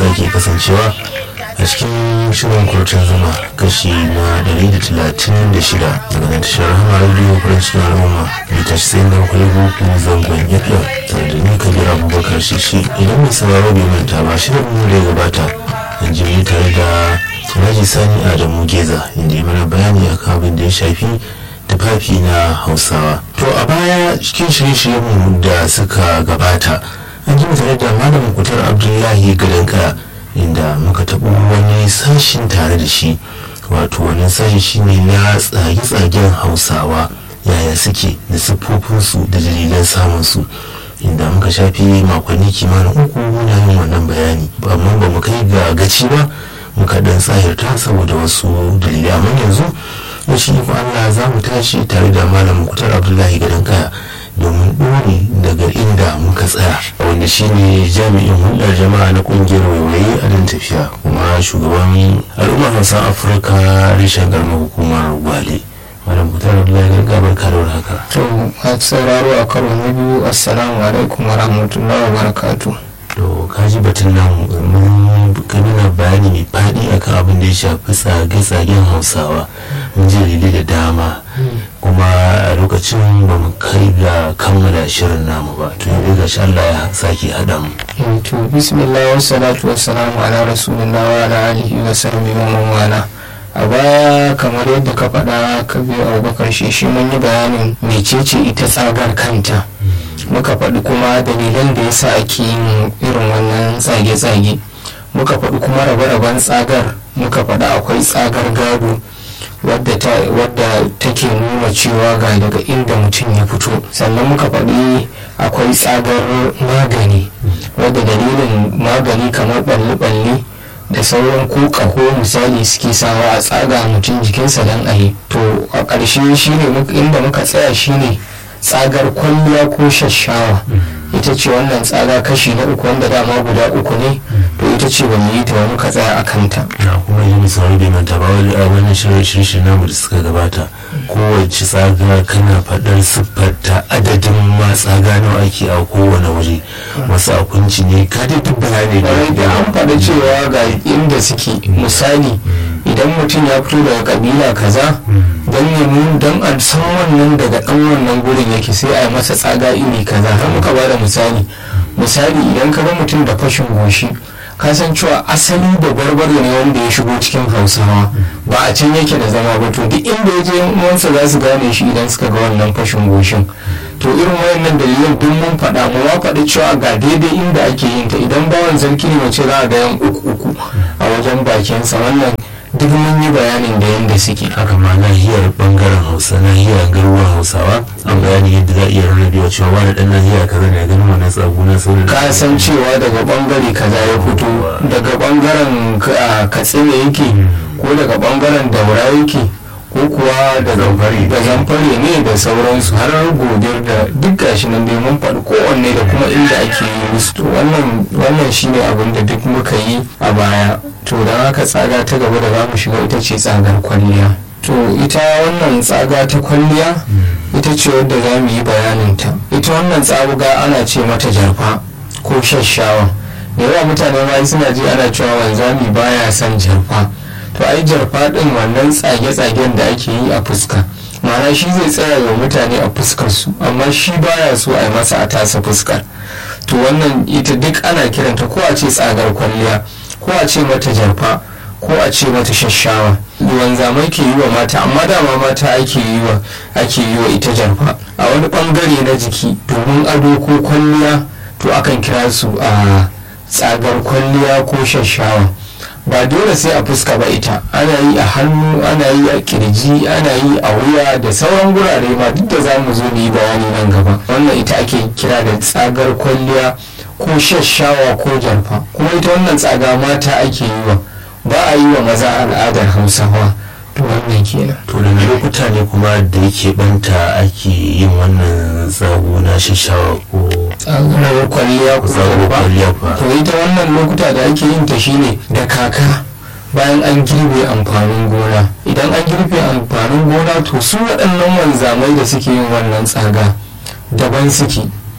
sake kasancewa a cikin shirin kurcin zuma kashi na 136 daga nan tashar hama radio french na al'umma mita shi sai na kwallo ko zangon fm tare da ni kabir abubakar shishi idan mai sauraro bai manta ba shirin mu da ya gabata an ji tare da Alhaji Sani Adamu Geza inda ya mana bayani akan abin da ya shafi tufafi na Hausawa. To a baya cikin shirye-shiryenmu da suka gabata an ji tare da Malam Kutar Abdullahi Gadanka inda muka taɓo wani sashin tare da shi wato wani sashi shine na tsage-tsagen Hausawa yaya suke da siffofinsu da dalilan samunsu. inda muka shafi makonni kimanin uku muna yin wannan bayani amma ba mu kai ga gaci ba muka dan tsahirta saboda wasu dalilai amma yanzu da shi ko Allah za mu tashi tare da malam Muktar Abdullahi Gadan Kaya domin ɗore daga inda muka tsaya wanda shine jami'in hulɗar jama'a na ƙungiyar waiwaye a dan tafiya kuma shugaban al'ummar Hausa Afirka reshen garma hukumar Gwale. malam Muktar Abdullahi Gadan Kaya barka da haka. to a sauraro a karo na biyu assalamu alaikum wa rahmatullahi wa barakatuh to kaji batun nan mun nuna bayani mai faɗi akan abin da ya shafi tsage-tsagen hausawa mun ji dalilai da dama kuma a lokacin ba mu kai ga kammala shirin namu ba to yanzu ga Allah ya sake haɗa mu to bismillah wa salatu wa salamu ala rasulillah wa ala alihi wa sahbihi wa man wala a baya kamar yadda ka faɗa ka biyo abubakar shi shi mun yi bayanin mecece ita tsagar kanta muka faɗi kuma dalilan da yasa ake yin irin wannan tsage-tsage muka faɗi kuma rabe-raben tsagar muka faɗi akwai tsagar gado wadda take nuna cewa ga daga inda mutum ya fito sannan muka faɗi akwai tsagar magani wadda dalilin magani kamar ɓalle-ɓalle da sauran ko ƙaho misali suke sawa a tsaga mutum jikinsa don a yi to a ƙarshe shine inda muka tsaya shine tsagar kwalliya ko shashawa ita ce wannan tsaga kashi na uku wanda dama guda uku ne to ita ce ba mu yi ta ba muka tsaya a kanta na kuma yi misali bai manta ba wani a wani shirin namu da suka gabata kowace tsaga kana faɗar siffarta adadin ma tsaga nawa ake a kowane waje wasu a kunci ne ka dai duk bayani da an faɗa cewa ga inda suke misali idan mutum ya fito daga kabila kaza don ya don a san wannan daga ɗan wannan gurin yake sai a yi masa tsaga iri kaza har muka ba da misali misali idan ka ga mutum da fashin goshi ka san cewa asali da barbare ne wanda ya shigo cikin hausawa ba a can yake da zama ba to duk inda ya je uwansa za su gane shi idan suka ga wannan fashin goshin to irin wayannan dalilan duk mun faɗa mu ma faɗi cewa ga daidai inda ake yin ta idan bawan sarki ne mace za a ga yan uku uku a wajen bakinsa wannan duk mun yi bayanin da yadda suke haka ma nahiyar bangaren hausa nahiyar garuruwan hausawa an bayani yadda za a iya rarrabewa cewa wani dan nahiyar kaza ne ganin wannan tsago na sauran ka san cewa daga bangare kaza ya fito daga bangaren katsina yake ko daga bangaren daura yake ko kuwa da zamfare ne da sauransu har gobe da duk gashi nan dai mun faɗi kowanne da kuma inda ake yi musu to wannan shine abin da duk muka yi a baya to don haka tsaga ta gaba da za mu shiga ita ce tsagar kwalliya to ita wannan tsaga ta kwalliya ita ce wadda za mu yi bayaninta ita wannan tsaga ana ce mata jarfa ko shashawa da yawa mutane ma suna ji ana cewa wanzami baya son jarfa to ai jarfa din wannan tsage-tsagen da ake yi a fuska ma'ana shi zai tsaya wa mutane a fuskar su amma shi baya so a yi masa a tasa fuskar to wannan ita duk ana kiranta ko a ce tsagar kwalliya ko a ce mata jarfa ko a ce mata shashawa wanzamai ke yi wa mata amma dama mata ake yi wa ake yi wa ita jarfa a wani bangare na jiki domin ado ko kwalliya to akan kira su a tsagar kwalliya ko shashawa ba dole sai a fuska ba ita ana yi a hannu ana yi a kirji ana yi a wuya da sauran gurare ma duk da za mu zo mu yi bayani nan gaba wannan ita ake kira da tsagar kwalliya ko shashawa ko jarfa kuma ita wannan tsaga mata ake yi wa ba a yi wa maza al'adar hausawa to wannan kenan to daga lokuta ne kuma da yake banta ake yin wannan tsago na shashawa ko tsagar kwalliya ko tsago kwalliya fa to ita wannan lokuta da ake yin ta shine da kaka bayan an girbe amfanin gona idan an girbe amfanin gona to su waɗannan wanzamai da suke yin wannan tsaga daban suke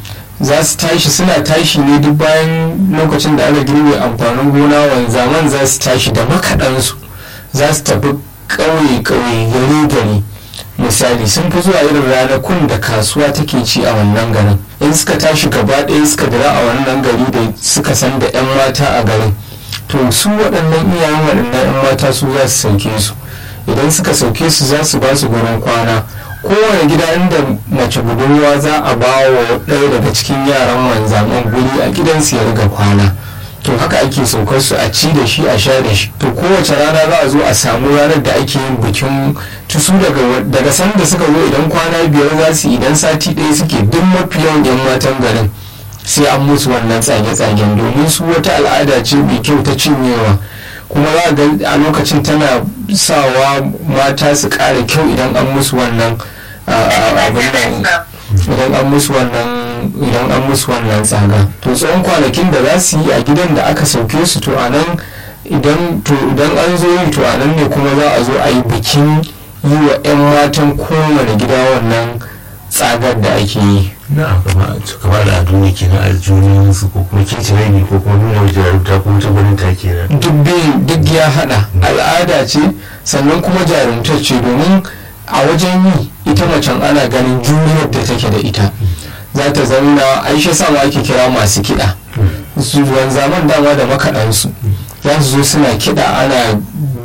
za su tashi suna tashi ne duk bayan lokacin da aka girbe amfanin gona wanzaman za su tashi da makaɗansu za su tafi ƙauye-ƙauye gari-gari misali sun fi zuwa irin ranakun da kasuwa take ci a wannan garin in suka tashi gaba ɗaya suka dira a wannan gari da suka san da 'yan mata a garin to su waɗannan iyayen waɗannan 'yan mata su za su sauke su idan suka sauke su za su ba su gurin kwana kowane gida inda mace budurwa za a ba wa ɗaya daga cikin yaran wanzaman guri a gidansu ya riga kwana to haka ake saukar su a ci da shi a sha da shi to kowace rana za a zo a samu ranar da ake yin bikin tusu daga daga sanda suka zo idan kwana biyar za su idan sati ɗaya suke duk mafi yawan yan matan garin sai an musu wannan tsage-tsagen domin su wata al'ada ce mai kyau ta cinyewa kuma za ga a lokacin tana sawa mata su ƙara kyau idan an musu wannan abin idan an musu wannan idan an musu wannan tsaga to tsawon kwanakin da za su yi a gidan da aka sauke su to a nan idan to idan an zo yi to a nan ne kuma za a zo a yi bikin yi wa 'yan matan kowane gida wannan tsagar da ake yi na kama da ado ne kenan aljunin su ko kuma kicire ne ko kuma nuna jarumta ko ta gwanin ta kenan duk biyu duk ya hada al'ada ce sannan kuma jarumtar ce domin a wajen yi ita macen ana ganin juriyar da take da ita za ta zauna aisha sama ake kira masu kiɗa su zaman dama da makaɗansu za su zo suna kiɗa ana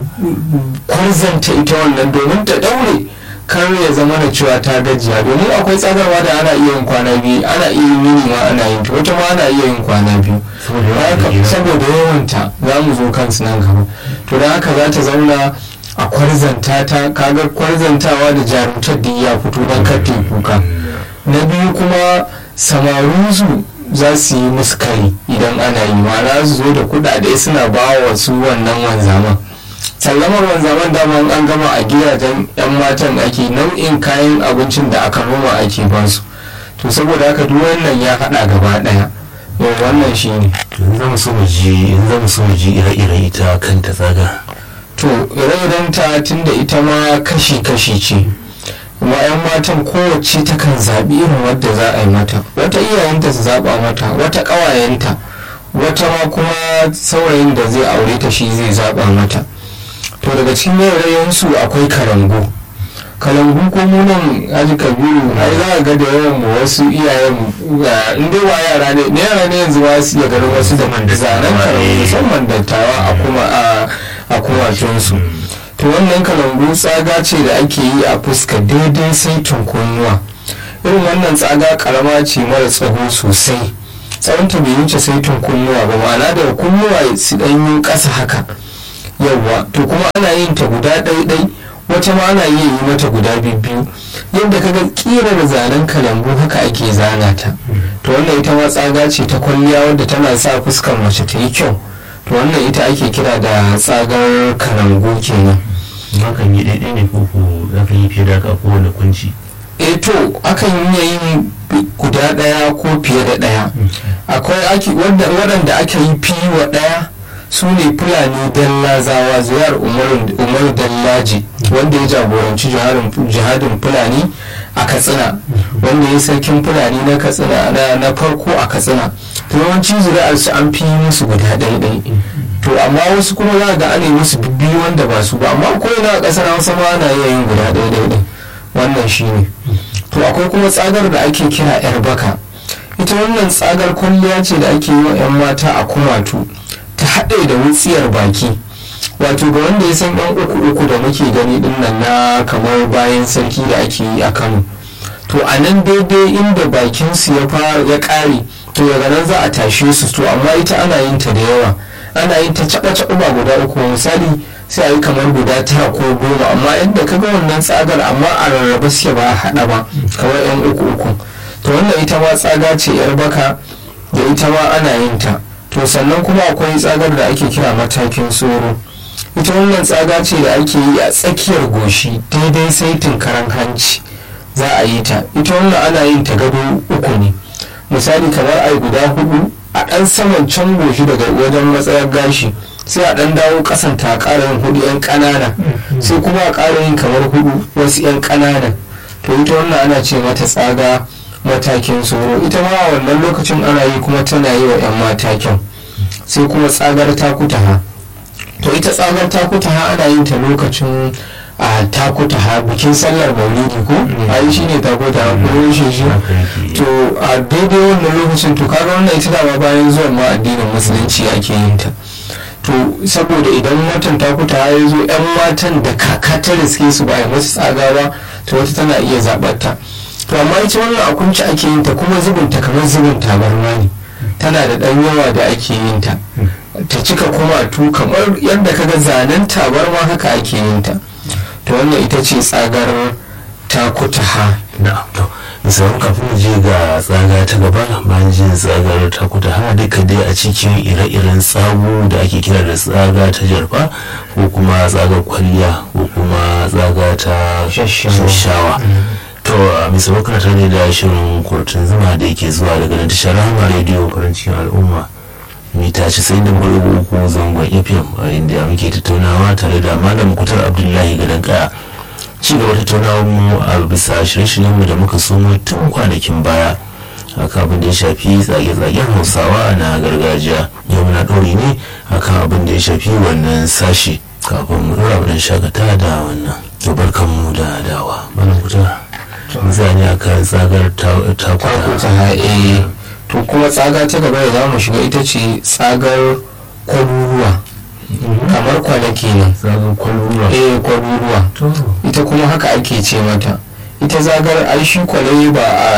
kwarzanta ita wannan domin ta ɗaure kar ya zama da cewa ta gajiya domin akwai tsagarwa da ana iya yin kwana biyu ana iya yin yini ma ana yin ta wata ma ana iya yin kwana biyu saboda yawanta za mu zo kansu nan gaba to da haka za ta zauna a kwarzanta ta kaga kwarzantawa da jarumtar da ya fito don karte kuka na biyu kuma samarinsu za su yi musu kari idan ana yi ma'ana su zo da kudade suna ba wa su wannan wanzaman sallamar wanzaman dama an gama a gidajen yan matan ake nau'in kayan abincin da aka noma ake ba su to saboda haka duk wannan ya hada gaba daya yau wannan shi ne in zama so mu ji in zama so mu ji ire-iren ita kanta tsaga to ire-iren ta tunda ita ma kashi-kashi ce kuma 'yan matan kowace takan zaɓi irin wadda za a yi mata wata iyayenta su zaɓa mata wata ƙawayenta wata ma kuma saurayin da zai aure ta shi zai zaɓa mata to daga cikin yaurayensu akwai kalangu kalangu ko munan haji kabiru ai za ga da yawan mu wasu iyayen in dai wa yara ne ne yara ne yanzu ba su iya ganin wasu da zanen kalangu musamman dattawa a kuma a kumatunsu to wannan kalangu tsaga ce da ake yi a fuska daidai sai kunnuwa irin wannan tsaga karama ce mara tsaho sosai tsawonta bai wuce sai kunnuwa ba ma'ana da kunnuwa su ɗanyi ƙasa haka yawwa to kuma ana yin ta guda ɗaiɗai wata ma ana iya yi mata guda biyu yadda kaga ƙirar zanen kalangu haka ake zana ta to wannan ita ma tsaga ce ta kwalliya wadda tana sa fuskar mace ta yi kyau to wannan ita ake kira da tsagar kalangu kenan hakan yi daidai ne ko ko za ka yi fiye da haka kowane kunci e to akan iya yin guda ɗaya ko fiye da ɗaya akwai waɗanda aka yi fiye wa ɗaya su ne fulani dallazawa zuyar umaru dallaji wanda ya jagoranci jihadin fulani a katsina wanda ya sarkin fulani na katsina na farko a katsina yawanci zuri'ar su an fi musu guda ɗaiɗai to amma wasu kuma za ga ana musu biyu wanda ba su ba amma ko ina a ƙasar hausa ma ana iya yin guda ɗaiɗai wannan shi ne to akwai kuma tsagar da ake kira yar baka ita wannan tsagar kwalliya ce da ake yi wa 'yan mata a kumatu ta haɗe da wutsiyar baki wato ga wanda ya san yan uku uku da muke gani din nan na kamar bayan sarki da ake yi a kano to a nan daidai inda bakin su ya fara ya ƙare to daga nan za a tashe su to amma ita ana yin ta da yawa ana yin ta caɓa caɓa ba guda uku misali sai a yi kamar guda tara ko goma amma yadda ka ga wannan tsagar amma a rarraba suke ba a haɗa ba kamar yan uku uku to wannan ita ma tsaga ce yar baka da ita ma ana yin ta to sannan kuma akwai tsagar da ake kira matakin tsoro ita wannan tsaga ce da ake yi a tsakiyar goshi daidai saitin karan hanci za a yi ta ita wannan ana yin ta gado uku ne misali kamar ai guda hudu a ɗan saman can goshi daga wajen matsayar gashi sai a ɗan dawo ƙasan ta ƙara yin hudu yan ƙanana sai kuma a ƙara yin kamar hudu wasu yan ƙanana to ita wannan ana ce mata tsaga matakin tsoro ita ma a wannan lokacin ana yi kuma tana yi wa 'yan matakin sai kuma tsagar takutaha to ita tsagar takutaha ana yin ta lokacin a takutaha bikin sallar maulidi ko a yi shi ne takutaha ko rushe shi to a daidai wannan lokacin to kaga wannan ita dama bayan zuwan ma addinin musulunci ake yin ta to saboda idan watan takutaha ya zo 'yan matan da kaka ta riske su ba a yi masu tsaga ba to wata tana iya zaɓar ta to amma ita wannan a kunci ake yin ta kuma zubin ta kamar zubin tabarma ne tana da ɗan yawa da ake yin ta ta cika kuma tu kamar yadda kaga zanen tabarma haka ake yin ta to wannan ita ce tsagar takutaha na'am to misalin kafin mu je ga tsaga ta gaba bayan jin tsagar takutaha duka dai a cikin ire-iren tsago da ake kira da tsaga ta jarfa ko kuma tsagar kwalliya ko kuma tsaga ta shashawa to a misalin kana tare da shirin kurtun zuma da yake zuwa daga nan tashar rahama rediyo farancin al'umma mita casa'in da uku zangon fm a inda muke tattaunawa tare da malam kutar abdullahi gadon kaya ci gaba tattaunawar mu a bisa shirye mu da muka somo tun kwanakin baya akan abin da ya shafi tsage-tsagen hausawa na gargajiya yau muna ɗori ne akan abin da ya shafi wannan sashi kafin mu ɗora abin shakata da wannan to barkan mu da dawa malam kutar zane akan tsagar takutaha eh to kuma tsaga ta gaba da za mu shiga ita ce tsagar kwaruruwa kamar kwanaki nan tsagar kwaruruwa eh kwaruruwa ita kuma haka ake ce mata ita zagar ai shi kwalaye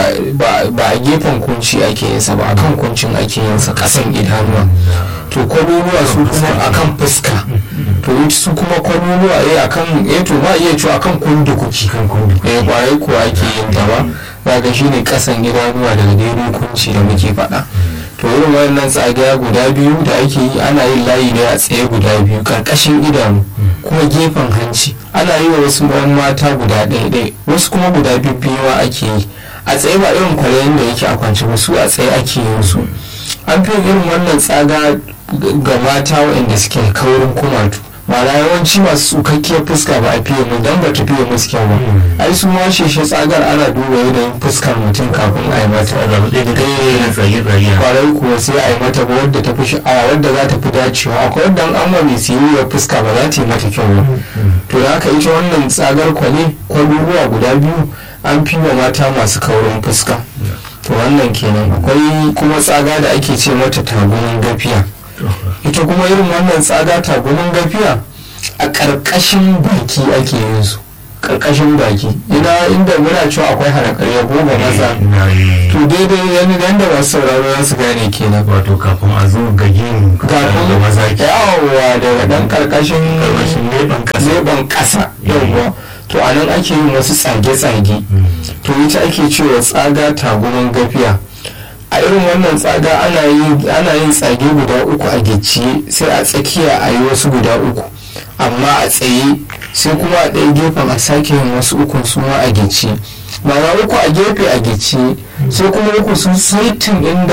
ba a gefen kunci ake yin sa ba a kan kuncin ake yin sa kasan idanuwa to kwaruruwa su kuma akan fuska to su kuma kwaruruwa eh akan eh to ma iya cewa akan kundukuki eh kwarai kuwa ake yin ta ba zaga shine kasan idanuwa daga daidai kunci da muke faɗa to irin wannan tsagaya guda biyu da ake yi ana yin layi ne a tsaye guda biyu karkashin idanu kuma gefen hanci ana yi wa wasu yan mata guda ɗaya ɗaya wasu kuma guda biyu ake yi a tsaye ba irin kwalayen da yake a kwance ba su a tsaye ake yin su an fi irin wannan tsaga ga mata waɗanda suke kaurin kumatu ma'ana yawanci masu tsukakkiyar fuska ba a fiye mu dan ba ta fiye musu kyau ba ai su ma shi tsagar ana duba yanayin fuskar mutum kafin a yi mata kwarai kuwa sai a yi mata ba wadda ta fi sha'awa wadda za ta fi dacewa akwai wadda an ma mai siriyar fuska ba za ta yi mata kyau ba to da haka ita wannan tsagar kwale kwaruruwa guda biyu an fi wa mata masu kaurin fuska to wannan kenan akwai kuma tsaga da ake ce mata tagumin gafiya ita kuma irin wannan tsaga tagumin gafiya a ƙarƙashin baki ake yin su ƙarƙashin baki ina inda muna cewa akwai harakarya goma maza to daidai yani da masu sauraro za su gane kenan wato kafin a zo ga yin kafin maza yawa daga dan ƙarƙashin leban ƙasa yawwa to a nan ake yin wasu tsage-tsage to ita ake cewa tsaga tagumin gafiya a irin wannan tsaga ana yin tsage guda uku a gicciye sai a tsakiya a yi wasu guda uku amma a tsaye sai kuma a ɗaya gefen a sake yin wasu uku su ma a gicciye ma'ana uku a gefe a gicciye sai kuma uku sun saitin inda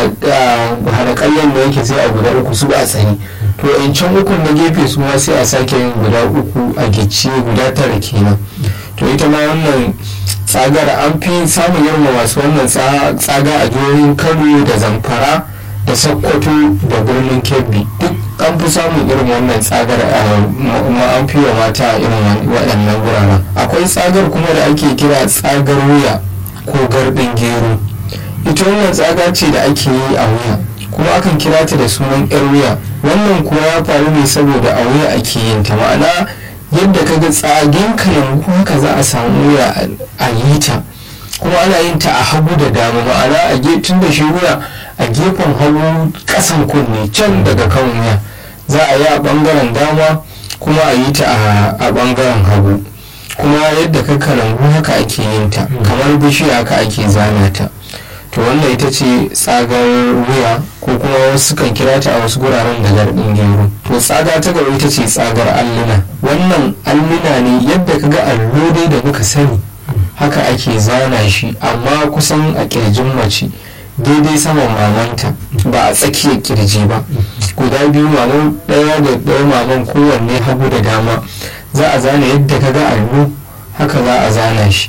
harakallen da yake sai a guda uku su a tsaye to yancan ukun na gefe su ma sai a sake yin guda uku a gicciye guda tara kenan to ita ma wannan tsagar an fi samun yawan masu wannan tsaga a jihohin kano da zamfara da sokoto da birnin kebbi duk an fi samun irin wannan tsagar ma an fi wa mata irin waɗannan wuraren akwai tsagar kuma da ake kira tsagar wuya ko garbin gero ita wannan tsaga ce da ake yi a wuya kuma akan kira ta da sunan yar wuya wannan kuwa ya faru ne saboda a wuya ake yin ta ma'ana yadda ka ga tsagen kayan haka za a samu wuya a yi ta kuma ana yin ta a hagu da dama ma'ana a tun da shi wuya a gefen hagu kasan kunne can daga kan wuya za a yi a bangaren dama kuma a yi ta a bangaren hagu kuma yadda ka kalangu haka ake yin ta kamar bishiya haka ake zana ta to wannan ita ce tsagar wuya ko kuma wasu kan kira ta a wasu guraren da garbin gero to tsaga ta gaba ita ce tsagar alluna wannan alluna ne yadda ka ga allo dai da muka sani haka ake zana shi amma kusan a kirjin mace daidai saman mamanta ba a tsakiyar kirji ba guda biyu maman ɗaya da ɗaya maman kowanne hagu da dama za a zana yadda ka ga allo haka za a zana shi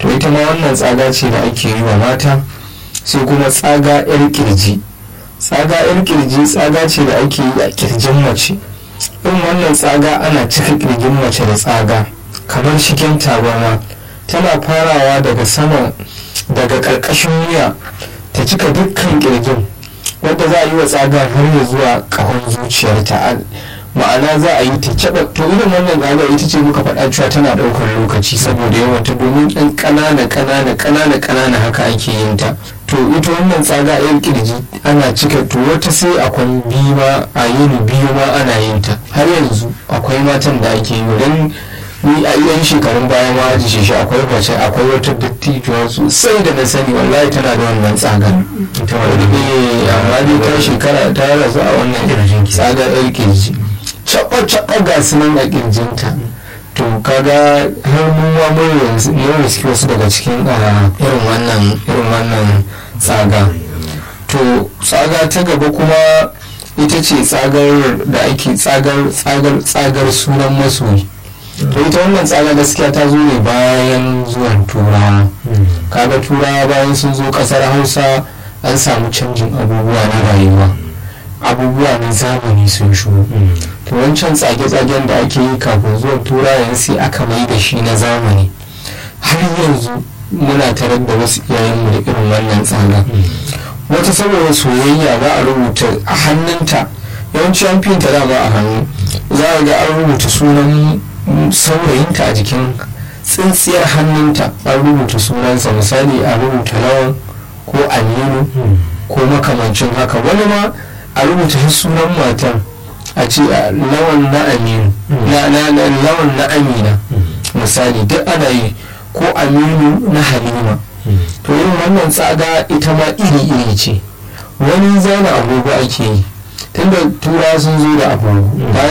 to ita ma wannan tsaga ce da ake yi wa mata sai kuma tsaga yar kirji tsaga yar kirji tsaga ce da ake yi a kirjin mace in wannan tsaga ana cika kirjin mace da tsaga kamar shigen tabarma tana farawa daga sama daga ƙarƙashin wuya ta cika dukkan kirjin wanda za a yi wa tsaga har ya zuwa ƙahon zuciyarta ma'ana za a yi ta caɓa to irin wannan tsaga ita ce muka faɗa cewa tana ɗaukar lokaci saboda yawan ta domin ɗan ƙanana ƙanana ƙanana ƙanana haka ake yin ta to ita wannan tsaga yan kirji ana cika to wata sai akwai biyu ma a yini biyu ma ana yin ta har yanzu akwai matan da ake yi don ni a yan shekarun baya ma aji shi akwai mace akwai wata dattijuwa sosai da na sani wallahi tana da wannan tsagar ita wani amma dai ta shekara ta rasu a wannan tsagar yan kirji caɓa-caɓa ga su nan a kirjinta to kaga har mun ma mun riski wasu daga cikin irin wannan irin wannan tsaga to tsaga ta gaba kuma ita ce tsagar da ake tsagar tsagar tsagar sunan masoyi to ita wannan tsaga gaskiya ta zo ne bayan zuwan turawa kaga turawa bayan sun zo kasar hausa an samu canjin abubuwa na rayuwa abubuwa na zamani sun shigo to wancan tsage-tsagen da ake yi kafin zuwan turayen sai aka mai da shi na zamani har yanzu muna tarar da wasu iyayenmu da irin wannan tsaga wata saboda soyayya za a rubuta a hannunta yawanci an fi ta dama a hannu za a ga an rubuta sunan saurayinta a jikin tsintsiyar hannunta an rubuta sunansa misali a rubuta lawan ko aminu ko makamancin haka wani ma a rubuta sunan matan a ce lawan na aminu lawan na amina misali duk ana yi ko aminu na halima to yin wannan tsaga ita ma iri-iri ce wani zana agogo ake yi tunda tura sun zo da agogo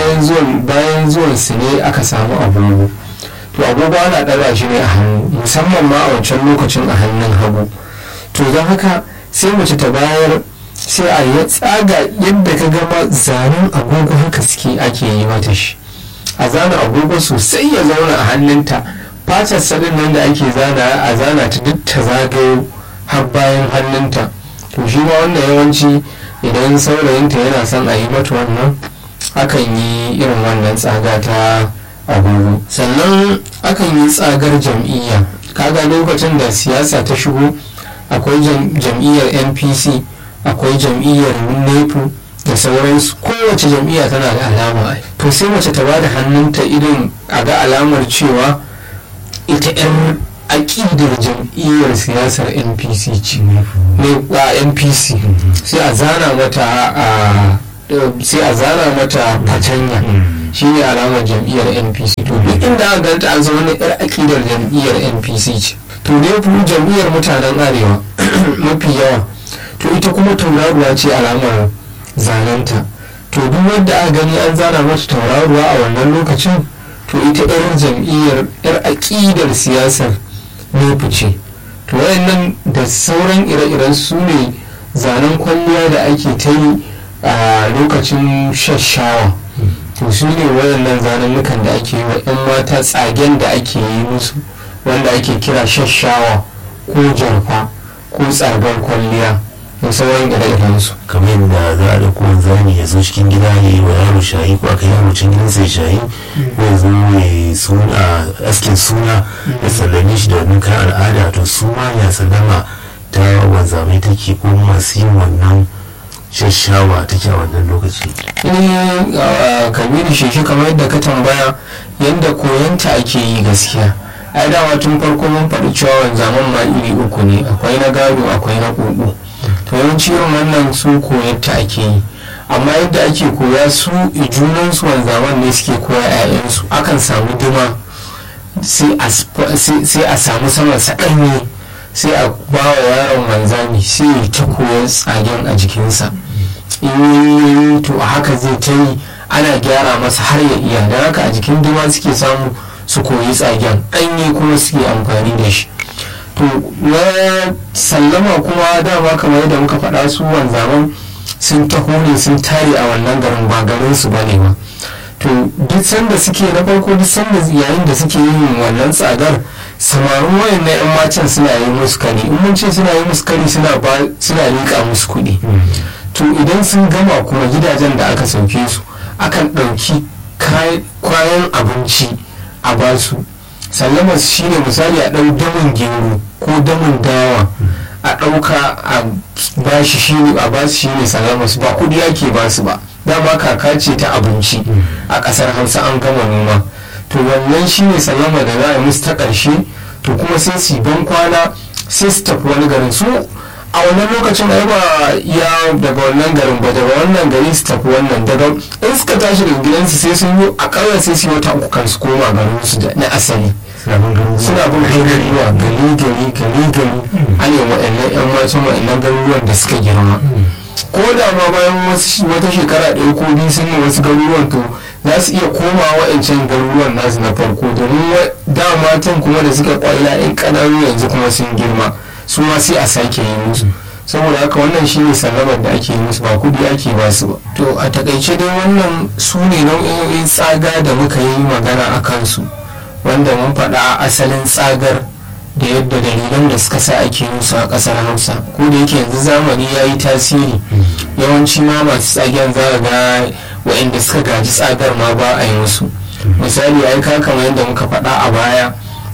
bayan zuwan su ne aka samu agogo to agogo ana ɗaga shi ne a hannu musamman ma a wancan lokacin a hannun hagu to don haka sai mace ta bayar sai a yi tsaga yadda ka gama zanen agogo haka suke ake yi mata shi a zana agogo sosai ya zauna a hannunta fatar sadin nan da ake zana a zana ta duk ta zagayo har bayan hannunta to shi ma wannan yawanci idan saurayinta yana son a yi mata wannan akan yi irin wannan tsaga ta agogo sannan akan yi tsagar jam'iyya kaga lokacin da siyasa ta shigo akwai jam'iyyar npc akwai jam'iyyar nepu da sauransu kowace jam'iyya tana da alama to sai mace ta bada hannunta irin a ga alamar cewa ita 'yan aƙidar jam'iyyar siyasar npc ce ne a npc sai a zana mata a sai a zana mata fatanya shi ne alamar jam'iyyar npc to duk inda aka ganta an zama na 'yar aƙidar jam'iyyar npc ce to dai jam'iyyar mutanen arewa mafi yawa to ita kuma tauraruwa ce alamar zanenta to duk wanda aka gani an zana mata tauraruwa a wannan lokacin to ita yar jam'iyyar yar aƙidar siyasar ne ce to wayannan da sauran ire-iren su ne zanen kwalliya da ake ta yi a lokacin shashawa to su ne wayannan zanennukan da ake yi wa 'yan mata tsagen da ake yi musu wanda ake kira shashawa ko jarfa ko tsargar kwalliya da sauran ire su. kamar yadda za a ɗauko wanzami ya zo cikin gida ya yi wa yaro shayi ko aka yaro cikin gidansa ya shayi ko ya zo ya suna askin suna ya sallame shi da wannan kayan al'ada to su ma ya sallama ta wanzamai take ko masu yin wannan shashawa take a wannan lokaci. eh kabiru sheki kamar yadda ka tambaya yadda koyanta ake yi gaskiya ai dama tun farko mun faɗi cewa wanzaman ma iri uku ne akwai na gado akwai na ƙoƙo to yawanci irin wannan su koyarta ake yi amma yadda ake koya su junansu wanzaman ne suke koya 'ya'yansu akan samu dima sai a samu sama saɗanye sai a ba wa yaron wanzami sai ya ta koyar tsagen a jikinsa in to a haka zai ta yi ana gyara masa har ya iya da haka a jikin dima suke samu su koyi tsagen ɗanye kuma suke amfani da shi to na sallama kuma dama kamar yadda muka faɗa su wanzaman sun taho ne sun tare a wannan garin ba garin su bane ba to duk sanda suke na farko duk sanda yayin da suke yin wannan tsadar samarin wayan na 'yan matan suna yi musu kari in mun ce suna yi musu kari suna ba suna liƙa musu kuɗi to idan sun gama kuma gidajen da aka sauke su akan ɗauki kayan abinci a basu sallama shine misali a ɗau damin gero ko damin dawa a ɗauka a bashi shine a basu shine sallama su ba kuɗi ake basu ba dama kaka ce ta abinci a ƙasar hausa an gama noma to wannan shine sallama da za a yi musu ta ƙarshe to kuma sai su ban kwana sai su tafi wani garin su a wannan lokacin ai ba ya daga wannan garin ba daga wannan gari su tafi wannan daga in suka tashi daga gidansu sai sun yi akalla sai su yi wata uku kan su koma garin su na asali suna bin garuruwa gari gari gari gari an yi waɗannan yan matan waɗannan garuruwan da suka girma ko da ma bayan wata shekara ɗaya ko biyu sun yi wasu garuruwan to za su iya koma wa'ancan garuruwan nasu na farko domin da matan kuma da suka kwalla in ƙananu yanzu kuma sun girma su ma sai a sake yi musu saboda haka wannan shine sallabar da ake yi musu ba kudi ake ba su ba to a takaice dai wannan su ne nau'in tsaga da muka yi magana a kansu wanda mun faɗa asalin tsagar da yadda dalilan da suka sa ake musu a ƙasar hausa ko da yake yanzu zamani ya yi tasiri yawanci ma masu tsagen za ga waɗanda suka gaji tsagar ma ba a yi musu misali ai ka kamar yadda muka faɗa a baya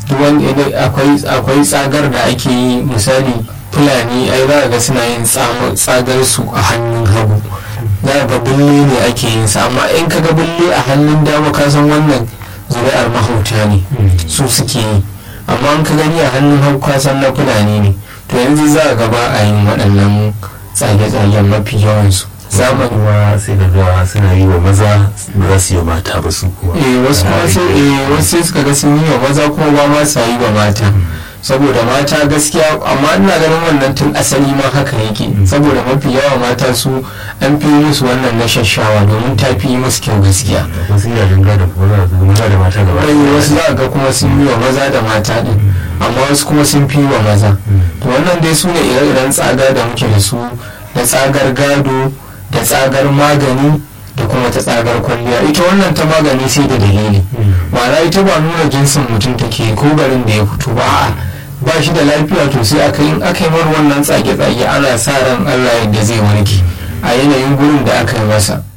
akwai tsagar da ake yi misali fulani ai za ga suna yin tsagar su a hannun hagu za ga bulle ne ake yin sa amma in ka ga bulle a hannun dama ka san wannan zuri'ar mahauta ne su suke yi amma in ka gani a hannun hagu ka san na fulani ne to yanzu za ga ba a yin waɗannan tsage-tsagen mafi yawansu zamani ma sai da ga suna yi wa maza ba za su yi wa mata ba su kuma eh wasu kuma sai eh wasu sai suka ga sun yi wa maza kuma ba ma sa yi wa mata saboda mata gaskiya amma ina ganin wannan tun asali ma haka yake saboda mafi yawa mata su an fi musu wannan na shashawa domin ta fi yi musu kyau gaskiya wasu yana dinga da kuma maza da mata gaba ɗaya wasu za ga kuma sun yi wa maza da mata din amma wasu kuma sun fi wa maza to wannan dai su ne ire-iren tsaga da muke da su da tsagar gado da tsagar magani da kuma ta tsagar kwalliya ita wannan ta magani sai da dalili ma'ana ita ba nuna jinsin mutum take ko garin da ya fito ba a ba shi da lafiya to sai aka yi aka yi mar wannan tsage-tsage ana sa ran allah yadda zai warke a yanayin gurin da aka yi masa